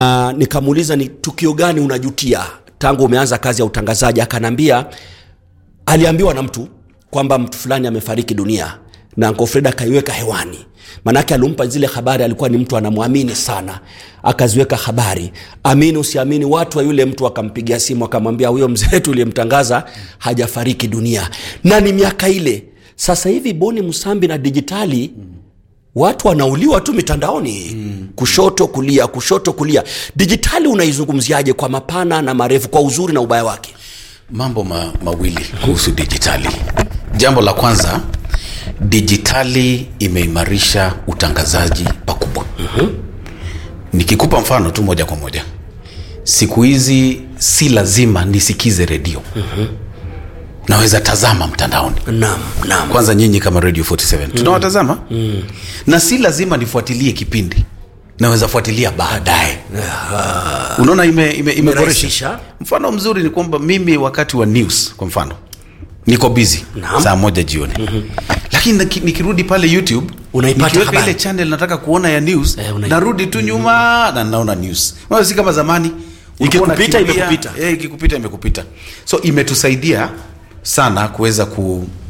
Uh, nikamuuliza ni tukio gani unajutia tangu umeanza kazi ya utangazaji akanambia aliambiwa na mtu kwamba mtu fulani amefariki dunia na Uncle Fred akaiweka hewani manake alimpa zile habari alikuwa ni mtu anamwamini sana akaziweka habari amini usiamini watu wa yule mtu akampigia simu akamwambia huyo mzee wetu uliyemtangaza hajafariki dunia na ni miaka ile sasa hivi boni msambi na dijitali watu wanauliwa tu mitandaoni mm. kushoto kulia kushoto kulia dijitali unaizungumziaje kwa mapana na marefu kwa uzuri na ubaya wake mambo ma, mawili kuhusu dijitali jambo la kwanza dijitali imeimarisha utangazaji pakubwa mm-hmm. nikikupa mfano tu moja kwa moja siku hizi si lazima nisikize redio mm-hmm. naweza tazama mtandaoni naam naam kwanza nyinyi kama radio 47 tunawatazama mm. na si lazima nifuatilie kipindi naweza fuatilia baadaye unaona ime, ime, imeboresha Imerahisisha. mfano mzuri ni kwamba mimi wakati wa news kwa mfano niko busy Naam. saa moja jioni mm-hmm. lakini niki- nikirudi pale youtube Unaipata nikiweka habari. ile channel nataka kuona ya news Eh, unai- narudi tu nyuma na naona news Unaona si kama zamani Ulikuwa Ikikupita, unakimbia, imekupita. eh, ikikupita imekupita so imetusaidia sana kuweza ku,